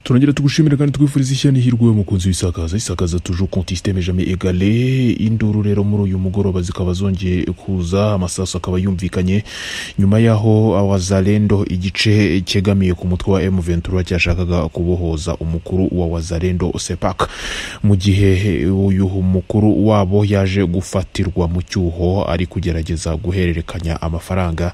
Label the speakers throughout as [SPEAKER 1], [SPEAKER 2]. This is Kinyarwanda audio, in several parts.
[SPEAKER 1] turongera tugushimire kandi twifuriza ishyano ihirwe we mukunzi w'isakaza isakaza tuje konti isiteme jame egale induru rero muri uyu mugoroba zikaba zongeye kuza amasasu akaba yumvikanye nyuma y'aho awazarendo igice cyegamiye ku mutwe wa m ventura cyashakaga kubohoza umukuru wa wazarendo sepak mu gihe uyu mukuru wabo yaje gufatirwa mu cyuho ari kugerageza guhererekanya amafaranga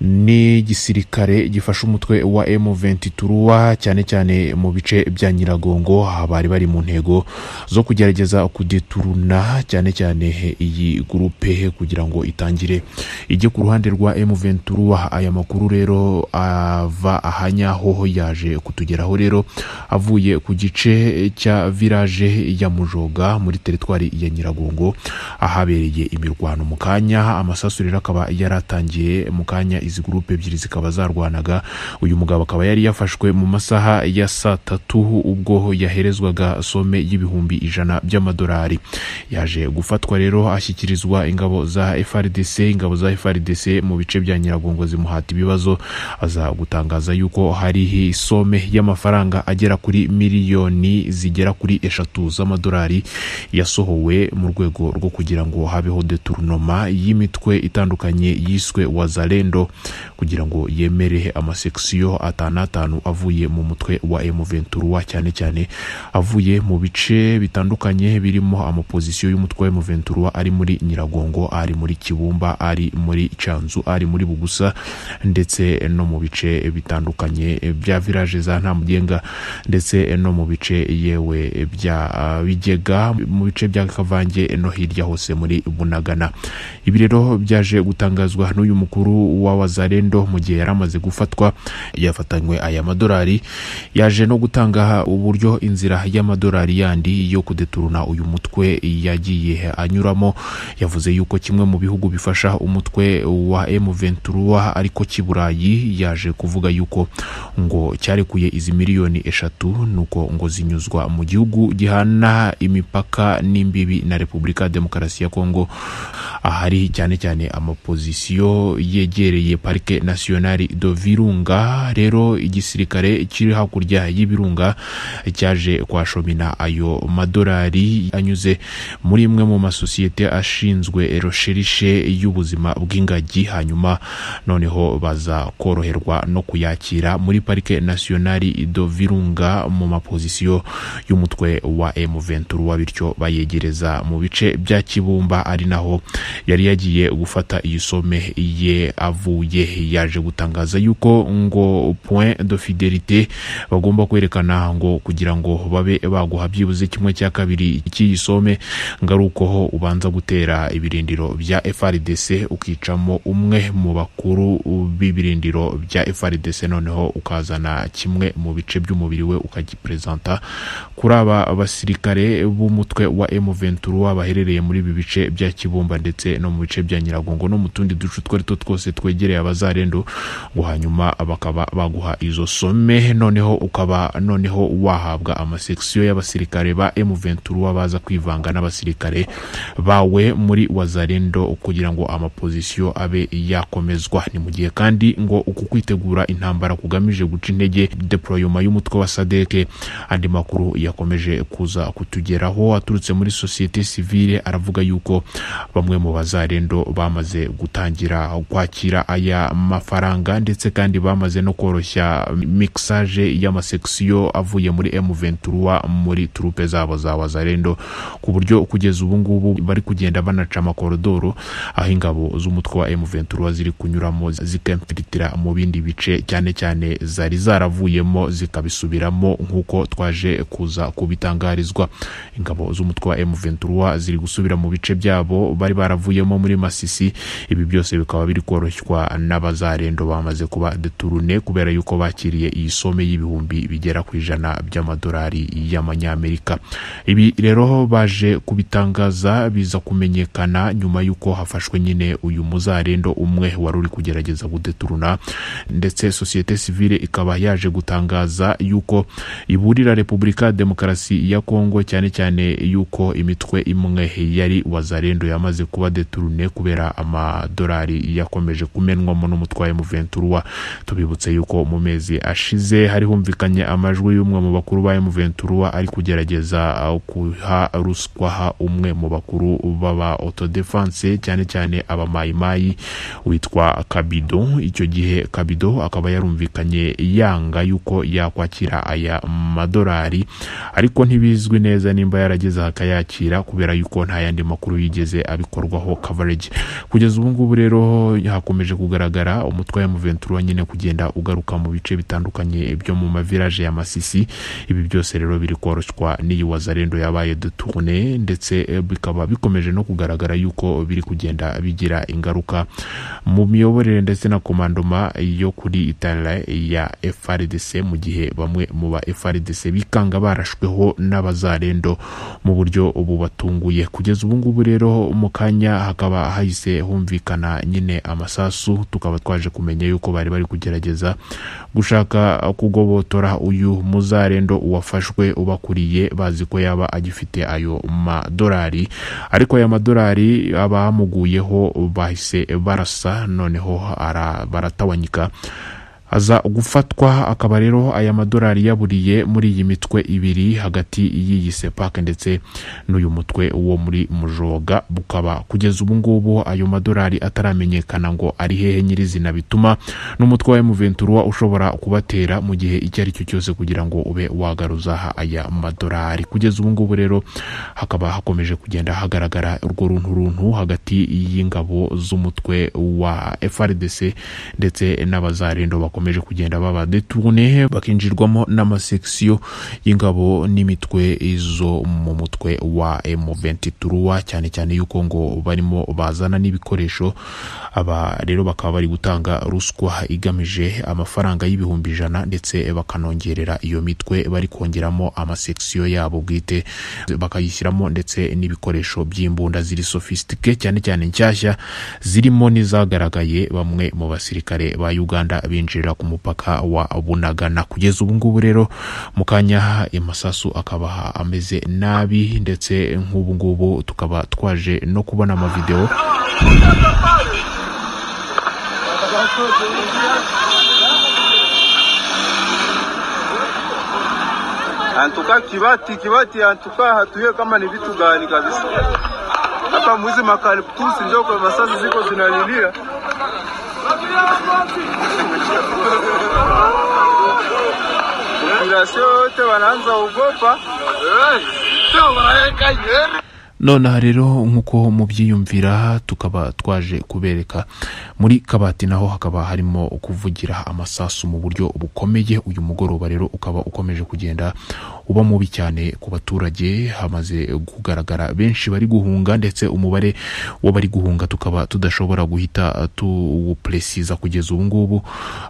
[SPEAKER 1] n'igisirikare gifashe umutwe wa M23 cyane cyane mu bice bya Nyiragongo bari bari mu ntego zo kugerageza kudeturuna cyane cyane iyi gurupe kugira ngo itangire ijye ku ruhande rwa M23 aya makuru rero ava ahanyaho yaje kutugeraho rero avuye ku gice cya village ya Mujoga muri teritwari ya Nyiragongo ahabereye imirwano mu kanya amasasu rero akaba yaratangiye mu kanya izi gurupe ebyiri zikaba zarwanaga uyu mugabo akaba yari yafashwe mu masaha ya saa tatu ubwo yaherezwaga some y'ibihumbi ijana by'amadolari yaje gufatwa rero ashyikirizwa ingabo za frdc ingabo za frdc mu bice bya nyiragongo zimuhata ibibazo aza gutangaza yuko hari some y'amafaranga agera kuri miliyoni zigera kuri eshatu z'amadolari yasohowe mu rwego rwo kugira ngo habeho deturnoma y'imitwe itandukanye yiswe wazare Lendo kugira ngo yemere amasekisiyo atanu atanu avuye mu mutwe wa M23 cyane cyane avuye mu bice bitandukanye birimo amapozisiyo y'umutwe wa M23 ari muri Nyiragongo ari muri Kibumba ari muri Canzu ari muri Bugusa ndetse no mu bice bitandukanye bya village za Ntamugenga ndetse no mu bice yewe bya Bigega mu bice bya Kavange no hirya hose muri Bunagana ibi rero byaje gutangazwa n'uyu mukuru wa wazarendo mu gihe yari amaze gufatwa yafatanywe aya madolari yaje no gutanga uburyo inzira y'amadolari yandi yo kudeturuna uyu mutwe yagiye anyuramo yavuze yuko kimwe mu bihugu bifasha umutwe wa M23 ariko cy'i Burayi yaje kuvuga yuko ngo cyarekuye izi miliyoni eshatu nuko ngo zinyuzwa mu gihugu gihana imipaka n'imbibi na Repubulika Demokarasi ya Kongo ahari cyane cyane amapozisiyo yegi yegereye parike nasiyonari do virunga rero igisirikare kiri hakurya y'ibirunga cyaje kwashomina ayo madolari anyuze muri imwe mu masosiyete ashinzwe rosherishe y'ubuzima bw'ingagi hanyuma noneho baza koroherwa no kuyakira muri parike nasiyonari do virunga mu mapozisiyo y'umutwe wa M23 bityo bayegereza mu bice bya Kibumba ari naho yari yagiye gufata iyi some ye avuye yaje gutangaza yuko ngo point de fidelite bagomba kwerekana ngo kugira ngo babe baguha byibuze kimwe cya kabiri cy'iyi some ngarukoho ubanza gutera ibirindiro bya FRDC ukicamo umwe mu bakuru b'ibirindiro bya FRDC noneho ukazana kimwe mu bice by'umubiri we ukagipresenta kuri aba basirikare b'umutwe wa M23 baherereye muri ibi bice bya Kibumba ndetse no mu bice bya Nyiragongo no mu tundi duce twari two twose twegereye abazarendo ngo hanyuma bakaba baguha izo some noneho ukaba noneho wahabwa amasekisiyo y'abasirikare ba M23 baza kwivanga n'abasirikare bawe muri wazarendo kugira ngo amapozisiyo abe yakomezwa ni mu gihe kandi ngo uku kwitegura intambara kugamije guca intege deployoma y'umutwe wa sadeke andi makuru yakomeje kuza kutugeraho aturutse muri sosiyete sivile aravuga yuko bamwe mu bazarendo bamaze gutangira kwakira aya mafaranga ndetse kandi bamaze no koroshya mixage y'amasekisiyo avuye muri M23 muri turupe zabo za Wazarendo ku buryo kugeza ubu ngubu bari kugenda banaca amakorodoro aho ingabo z'umutwe wa M23 ziri kunyuramo zikamfiritira mu bindi bice cyane cyane zari zaravuyemo zikabisubiramo nk'uko twaje kuza kubitangarizwa ingabo z'umutwe wa M23 ziri gusubira mu bice byabo bari baravuyemo muri Masisi ibi byose bikaba biri koroshywa n'abazarendo bamaze kuba deturune kubera yuko bakiriye iyi some y'ibihumbi bigera ku ijana by'amadolari y'amanyamerika ibi rero baje kubitangaza biza kumenyekana nyuma y'uko hafashwe nyine uyu muzarendo umwe wari uri kugerageza kudeturuna ndetse sosiyete sivile ikaba yaje gutangaza yuko iburira repubulika demokarasi ya kongo cyane cyane yuko imitwe imwe yari wazarendo yamaze kuba deturune kubera amadolari yakomeje kumena imenwamo n'umutwaye Muventura tubibutse yuko mu mezi ashize hari humvikanye amajwi y'umwe mu bakuru ba Muventura ari kugerageza uh, kuha ruswa umwe mu bakuru b'aba autodefense cyane cyane abamayimayi witwa Kabido icyo gihe Kabido akaba yarumvikanye yanga yuko yakwakira aya madolari ariko ntibizwi neza nimba yarageze akayakira kubera yuko nta yandi makuru yigeze abikorwaho coverage kugeza ubu ngubu rero hakomeje kugaragara umutwe wa Muventura nyine kugenda ugaruka mu bice bitandukanye byo mu mavirage ya Masisi ibi byose rero biri koroshywa n'iyi wazarendo yabaye duturne ndetse eh, bikaba bikomeje no kugaragara yuko biri kugenda bigira ingaruka mu miyoborere ndetse na komandoma yo kuri itanira ya FRDC mu gihe bamwe mu ba FRDC bikanga barashweho n'abazarendo mu buryo ubu batunguye kugeza ubu ngubu rero mu kanya hakaba hahise humvikana nyine amasasu tukaba twaje kumenya yuko bari bari kugerageza gushaka kugobotora uyu muzarendo uwafashwe ubakuriye bazi ko yaba agifite ayo madolari ariko aya madolari abamuguyeho bahise barasa noneho ara- baratawanyika aza gufatwa akaba rero aya madolari yaburiye muri iyi mitwe ibiri hagati y'iyi sepake ndetse n'uyu mutwe wo muri mujoga bukaba kugeza ubu ngubu ayo madolari ataramenyekana ngo ari hehe nyirizina bituma n'umutwe wa emuventura ushobora kubatera mu gihe icyo ari cyo cyose kugira ngo ube wagaruza aya madolari kugeza ubu ngubu rero hakaba hakomeje kugenda hagaragara urwo runturuntu hagati y'ingabo z'umutwe wa FRDC ndetse n'abazarendo bakomeje kugenda baba deturne bakinjirwamo n'amasekisiyo y'ingabo n'imitwe zo mu mutwe wa M23 cyane cyane yuko ngo barimo bazana n'ibikoresho aba rero bakaba bari gutanga ruswa igamije amafaranga y'ibihumbi ijana ndetse bakanongerera iyo mitwe bari kongeramo amasekisiyo yabo bwite bakayishyiramo ndetse n'ibikoresho by'imbunda ziri sofisitike cyane cyane nshyashya zirimo n'izagaragaye bamwe mu basirikare ba uganda binjirira ku mupaka wa bunagana kugeza ubu ngubu rero mu kanya amasasu akaba ameze nabi ndetse nk'ubu ngubu tukaba twaje no kubona amavideo
[SPEAKER 2] Antuka Kibati, Kibati antuka hatuye kama ni vitu gani kabisa. Hapa mwizi makaliptusi ndio kwa masasi ziko zinalilia. Population yote wanaanza ogopa.
[SPEAKER 1] nonaha rero nk'uko mubyiyumvira tukaba twaje kubereka muri kabati naho hakaba harimo kuvugira amasasu mu buryo bukomeye uyu mugoroba rero ukaba ukomeje kugenda uba mubi cyane ku baturage hamaze kugaragara benshi bari guhunga ndetse umubare w'abari guhunga tukaba tudashobora guhita tuwupresiza kugeza ubu ngubu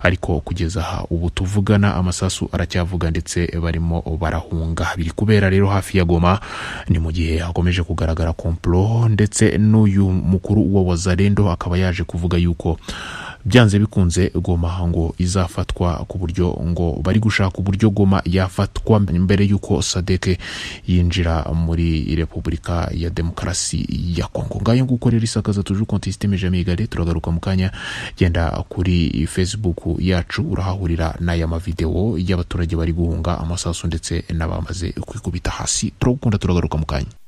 [SPEAKER 1] ariko kugeza aha ubu tuvugana amasasu aracyavuga ndetse barimo barahunga biri kubera rero hafi ya goma ni mu gihe hakomeje kugaragara komplo ndetse n'uyu mukuru wa wazarendo akaba yaje kuvuga yuko byanze bikunze goma ngo izafatwa ku buryo ngo bari gushaka uburyo goma yafatwa mbere y'uko sadeke yinjira muri repubulika ya demokarasi ya kongo ngayo nguko rero isakaza tuje kontesiteme jamigare turagaruka mu kanya genda kuri facebook yacu urahahurira n'aya mavidewo y'abaturage bari guhunga amasasu ndetse n'abamaze kwikubita hasi turagukunda turagaruka mu kanya